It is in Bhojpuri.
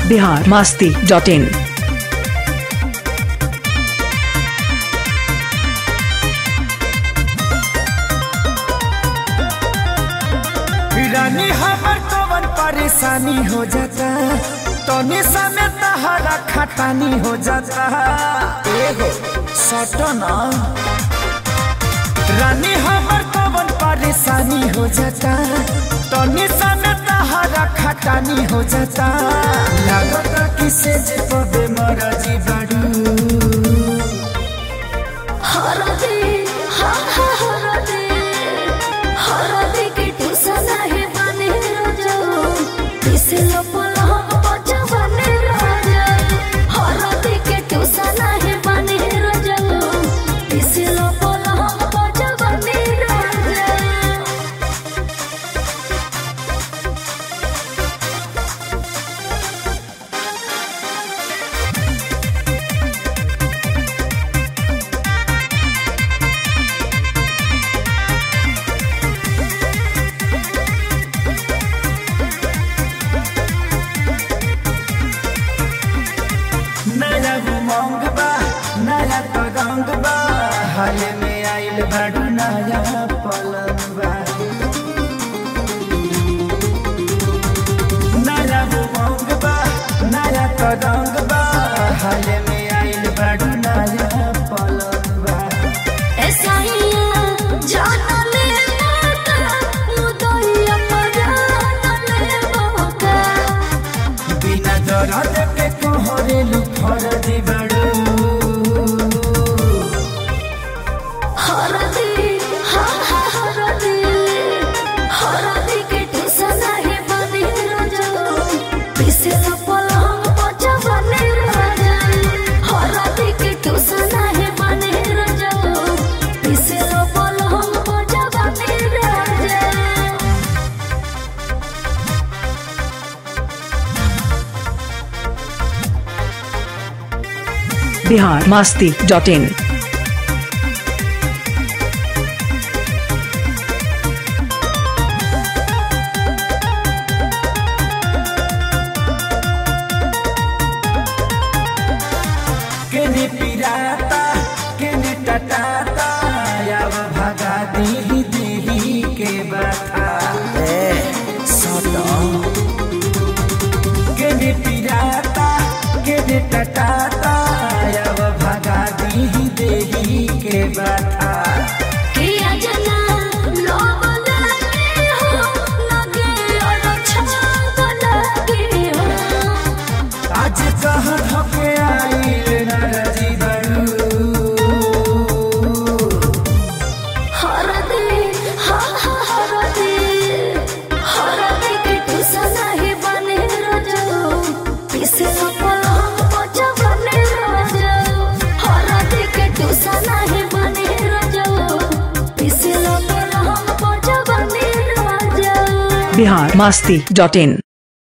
बिहार मास्ती डॉट इन रानी हमर कवन परेशानी हो जाता तनी समय तहरा खटानी हो जाता एगो सटना रानी हमर कवन परेशानी हो जाता तनी समय तहरा खटानी हो जाता लागता किसे जे पबे मरजी बड़ू हरदे हा हा हरदे हरदे के टुसना है बने राजा तिसलो पलहम बचा बने राजा हरदे के टुसना है बने राजा तिसलो पलहम बचा बने राजा नया उमंग बा नया तगंग बा हाल में आइल बाडू नया पलंग बा नया उमंग बा नया तगंग बा हाल में आइल बाडू नया पलंग बा ऐसाइया जाना ले माता मुदइया पराना ले मौका बिना दर्द के कोहरेलू फरदी बाडू हरदे हा हा हरदे हरदे के टुसना है बने राजा पिसला पलंग बचा बने राजा हरदे के टुसना है बने राजा पिसला पलंग बचा बने राजा बिहार मास्ती डॉट इन केने पिराता केने टटाता याव भगा दी देही के बता ए सदा केने पिराता केने टटाता याव भगा दी देही के बता किया जना लोग लगे हो लगे और छाग लगे हो आज कहाँ धके आइल नरजी बड़ू हर दे हा हा हर दे हर दे के टुसना है बने राजा पिसे पलंग बचा बने राजा हर दे के टुसना है बने राजा पिसे पलंग बचा बने राजा बिहार मास्ती डॉट इन